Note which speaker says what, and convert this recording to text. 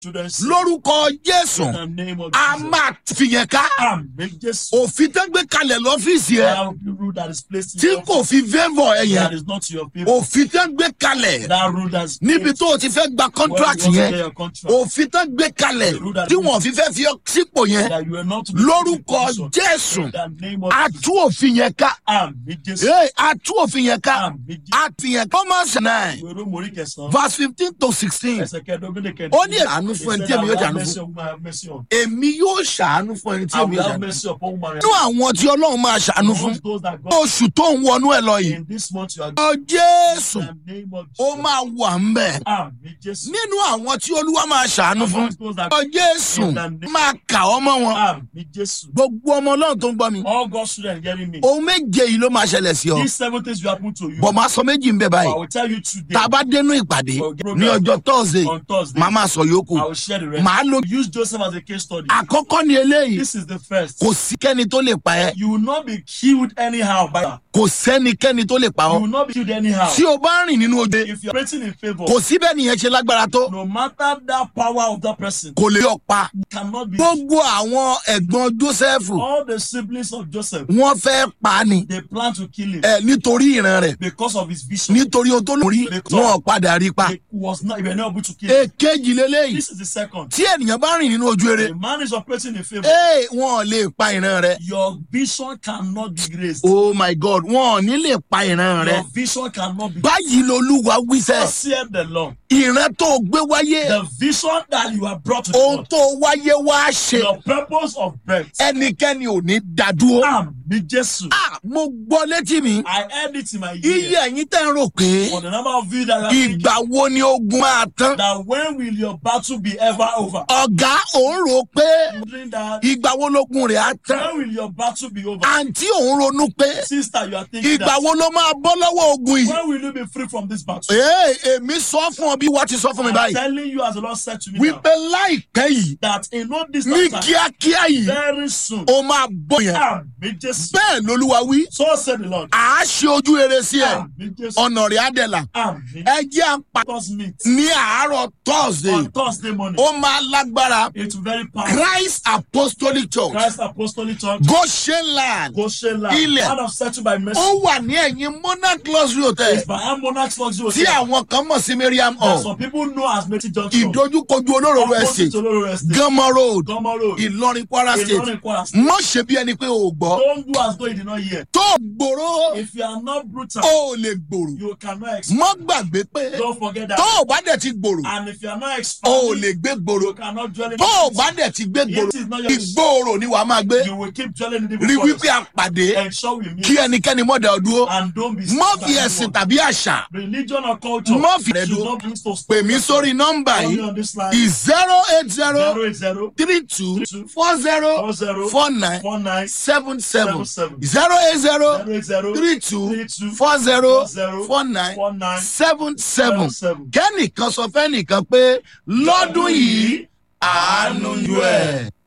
Speaker 1: children sin.
Speaker 2: lórúkọ jésù
Speaker 1: In the name of
Speaker 2: a
Speaker 1: Jesus.
Speaker 2: máa fìyẹn ká
Speaker 1: Àmì Jésù.
Speaker 2: òfin tó gbé kalẹ̀ lọ́fíìsì ẹ
Speaker 1: That rule that is placed in
Speaker 2: tí
Speaker 1: your
Speaker 2: kò fi fẹ́fọ̀ ẹ
Speaker 1: that
Speaker 2: yẹn
Speaker 1: is not your people.
Speaker 2: òfin tó gbé kalẹ̀
Speaker 1: That rule that is
Speaker 2: níbi
Speaker 1: placed
Speaker 2: tó o ti fẹ́ gba
Speaker 1: where
Speaker 2: contract
Speaker 1: you want to
Speaker 2: yẹn
Speaker 1: get your contract.
Speaker 2: òfin tó gbé kalẹ̀ tí wọ́n fi fẹ́ fi ọ sípò yẹn
Speaker 1: That you are not to be
Speaker 2: lórúkọ
Speaker 1: position.
Speaker 2: jésù
Speaker 1: In the name of
Speaker 2: a
Speaker 1: Jesus.
Speaker 2: tú òfin yẹn ká
Speaker 1: Àmì Jésù.
Speaker 2: Ee, a tú òfin yẹn ká
Speaker 1: Àmì Jésù.
Speaker 2: a fi yẹn Romans nine
Speaker 1: Ìwé Róòmù orí kẹsàn-án.
Speaker 2: verse fifteen to sixteen
Speaker 1: Ẹsẹ̀ kẹẹ̀dógún lè kẹ́ni.
Speaker 2: Ó ní àánú fún ẹni tí èmi yóò ṣàánú fún.
Speaker 1: fún.
Speaker 2: èmi yóò ṣàánú fún ẹni tí
Speaker 1: I
Speaker 2: èmi
Speaker 1: will
Speaker 2: yóò
Speaker 1: have
Speaker 2: ṣàánú
Speaker 1: mercy upon woman.
Speaker 2: nínú àwọn tí ọlọ́run máa ṣàánú fún
Speaker 1: Amongst those that God
Speaker 2: oṣù tó ń wọnú ẹ lọ yìí
Speaker 1: in this month you are
Speaker 2: ọ jésù
Speaker 1: in the name of
Speaker 2: ó
Speaker 1: Jesus.
Speaker 2: máa wà ń bẹ̀
Speaker 1: Àmì Jésù.
Speaker 2: nínú àwọn tí olúwa máa ṣàánú fún
Speaker 1: Amongst those that
Speaker 2: ọ jésù máa kà ọmọ wọn
Speaker 1: Àmì Jésù.
Speaker 2: gbogbo ọmọ ọlọ́run tó ń gbọ́ mi
Speaker 1: All God's children hearing me.
Speaker 2: ohun méje yìí ló máa ṣẹlẹ̀ sí ọ
Speaker 1: These seven things will happen to you.
Speaker 2: bọ̀ máa sọ méjì ń bẹ̀
Speaker 1: I
Speaker 2: báyìí
Speaker 1: will tell you today.
Speaker 2: tá a bá dénú ìpàdé ní ọjọ́ tọ́sídẹ̀ẹ́
Speaker 1: On Thursday.
Speaker 2: màá máa sọ yòókù
Speaker 1: I will share the rest.
Speaker 2: màá lo
Speaker 1: Use Joseph as a case study.
Speaker 2: àkọ́kọ́ ni eléyìí
Speaker 1: This is the first.
Speaker 2: kò sí kẹ́ni tó lè pa ẹ́
Speaker 1: You will not be killed anyhow by
Speaker 2: kò sẹ́nikẹ́ni tó lè pa
Speaker 1: You
Speaker 2: ọ́
Speaker 1: will not be killed anyhow.
Speaker 2: tí o bá rìn nínú oje
Speaker 1: If you're operating in favor,
Speaker 2: kò sí bẹ́ẹ̀ nìyẹn ṣe lágbára tó
Speaker 1: no matter that power of that person,
Speaker 2: kò lè ọ pa
Speaker 1: you cannot be.
Speaker 2: gbogbo àwọn ẹ̀gbọ́n jósẹ́fù
Speaker 1: All the siblings of Joseph,
Speaker 2: wọ́n fẹ́ pa á ni
Speaker 1: they plan to kill him
Speaker 2: ẹ nítorí ìran rẹ̀
Speaker 1: because of his vision.
Speaker 2: nítorí ohun tó lórí wọn ò padà rí pa
Speaker 1: They was not, they were not able to kill him.
Speaker 2: èkejì lélẹ́yìí
Speaker 1: This is the second.
Speaker 2: tí ènìyàn bá rìn nínú ojú eré
Speaker 1: The man is operating in favor.
Speaker 2: ee wọn ò lè pa ìran rẹ̀
Speaker 1: Your vision cannot be raised.
Speaker 2: oh my god wọn ò ní lè pa ìran rẹ̀
Speaker 1: Your vision cannot be.
Speaker 2: báyìí lolúwa wíṣẹ́
Speaker 1: Thus saith the Lord.
Speaker 2: ìran tó gbé wáyé
Speaker 1: The vision that you are brought to
Speaker 2: ohun
Speaker 1: God,
Speaker 2: tó wáyé wá ṣe
Speaker 1: your purpose of birth.
Speaker 2: ẹnikẹ́ni ò ní dádúró.
Speaker 1: Àmì Jésù.
Speaker 2: Ah, mo gbọ́ létí mi
Speaker 1: I heard it in my
Speaker 2: iye
Speaker 1: ear.
Speaker 2: ẹ̀yin tẹ́ ń rò pé
Speaker 1: For the number of you that are thinking
Speaker 2: ìgbà wo ni ogun máa tán
Speaker 1: that when will your battle be ever over?
Speaker 2: ọ̀gá òun rò pé
Speaker 1: Wondering that
Speaker 2: ìgbà wo lógun rẹ̀ á tán
Speaker 1: when will your battle be over?
Speaker 2: àǹtí òun ronú pé
Speaker 1: Sister, you are thinking
Speaker 2: ìgbà
Speaker 1: that
Speaker 2: wo ló máa bọ́ lọ́wọ́ ogun yìí.
Speaker 1: when will you be free from this battle?
Speaker 2: ee èmi sọ fún ọ bí wàá ti sọ fún mi
Speaker 1: I'm
Speaker 2: báyìí
Speaker 1: telling you as the Lord said to me now,
Speaker 2: wípé láìpẹ́ yìí
Speaker 1: that in no
Speaker 2: ní
Speaker 1: distant time,
Speaker 2: kíákíá yìí
Speaker 1: very soon,
Speaker 2: ó máa bọ̀ yẹn
Speaker 1: Àmì Jésù.
Speaker 2: bẹ́ẹ̀ lolúwa wí
Speaker 1: So said the Lord.
Speaker 2: à á ṣe ojú rere sí ẹ
Speaker 1: Àmì Jésù.
Speaker 2: ọ̀nà rẹ̀ á dẹ̀là
Speaker 1: Àmì
Speaker 2: ẹ jẹ́ àpá
Speaker 1: God's meet
Speaker 2: ní àárọ̀ thursday
Speaker 1: on Thursday morning.
Speaker 2: ó máa lágbára
Speaker 1: It's very powerful.
Speaker 2: christ apostolic church
Speaker 1: Christ Apostolic Church.
Speaker 2: goshen land
Speaker 1: Goshen
Speaker 2: Ilẹ̀.
Speaker 1: land. Man of settled by mercy.
Speaker 2: ó wà ní ẹ̀yìn monarch luxury hotel
Speaker 1: It's by Monarchs Luxury
Speaker 2: tí
Speaker 1: Hotel.
Speaker 2: àwọn kan mọ̀ sí miriam
Speaker 1: That
Speaker 2: hall
Speaker 1: some people know as Meti Junction.
Speaker 2: ìdojúkojú olóró
Speaker 1: Opposite
Speaker 2: estate
Speaker 1: Oloro Estate.
Speaker 2: gánmọ road
Speaker 1: Gomo Road.
Speaker 2: ìlọrin kwara state
Speaker 1: Ilorin Kwara State.
Speaker 2: mọ̀ ṣe bí ẹni pé o ò gbọ́
Speaker 1: Don't do as though you did not hear.
Speaker 2: tó gbòòrò
Speaker 1: If you are not brutal,
Speaker 2: ó lè gbòòrò
Speaker 1: you cannot expand.
Speaker 2: mọ́ gbàgbé pé
Speaker 1: Don't forget
Speaker 2: tó
Speaker 1: that.
Speaker 2: o bá dẹ̀ ti gbòòrò
Speaker 1: And if you are not
Speaker 2: ó
Speaker 1: expanding,
Speaker 2: lè gbé gbòòrò
Speaker 1: you cannot dwell in
Speaker 2: tó o
Speaker 1: the
Speaker 2: bá dẹ̀ ti gbé gbòòrò
Speaker 1: It is not your-
Speaker 2: ìgbòòrò ni wàá máa gbé
Speaker 1: You will keep dwelling in the
Speaker 2: rí
Speaker 1: forest.
Speaker 2: wípé a pàdé
Speaker 1: Ensure we meet.
Speaker 2: kí ẹnikẹ́ni mọ̀ dá ọ dúró
Speaker 1: And don't be
Speaker 2: mọ́
Speaker 1: by
Speaker 2: fi ẹ̀sìn
Speaker 1: anyone.
Speaker 2: tàbí àṣà
Speaker 1: Religion or culture
Speaker 2: Má fi rẹ̀
Speaker 1: should
Speaker 2: dúró.
Speaker 1: not bring to
Speaker 2: pè mí sórí nọ́mbà
Speaker 1: Only
Speaker 2: yìí
Speaker 1: on this line.
Speaker 2: zero eight zero
Speaker 1: 080
Speaker 2: three two four zero
Speaker 1: 40
Speaker 2: four nine
Speaker 1: 49
Speaker 2: seven seven
Speaker 1: 77.
Speaker 2: zero eight zero
Speaker 1: 080
Speaker 2: three two
Speaker 1: 32
Speaker 2: four zero
Speaker 1: 40
Speaker 2: four nine
Speaker 1: 49
Speaker 2: seven seven
Speaker 1: 77.
Speaker 2: kẹ́nìkan sọ fẹ́nìkan pé lọ́dún yìí àánú yọ ẹ̀.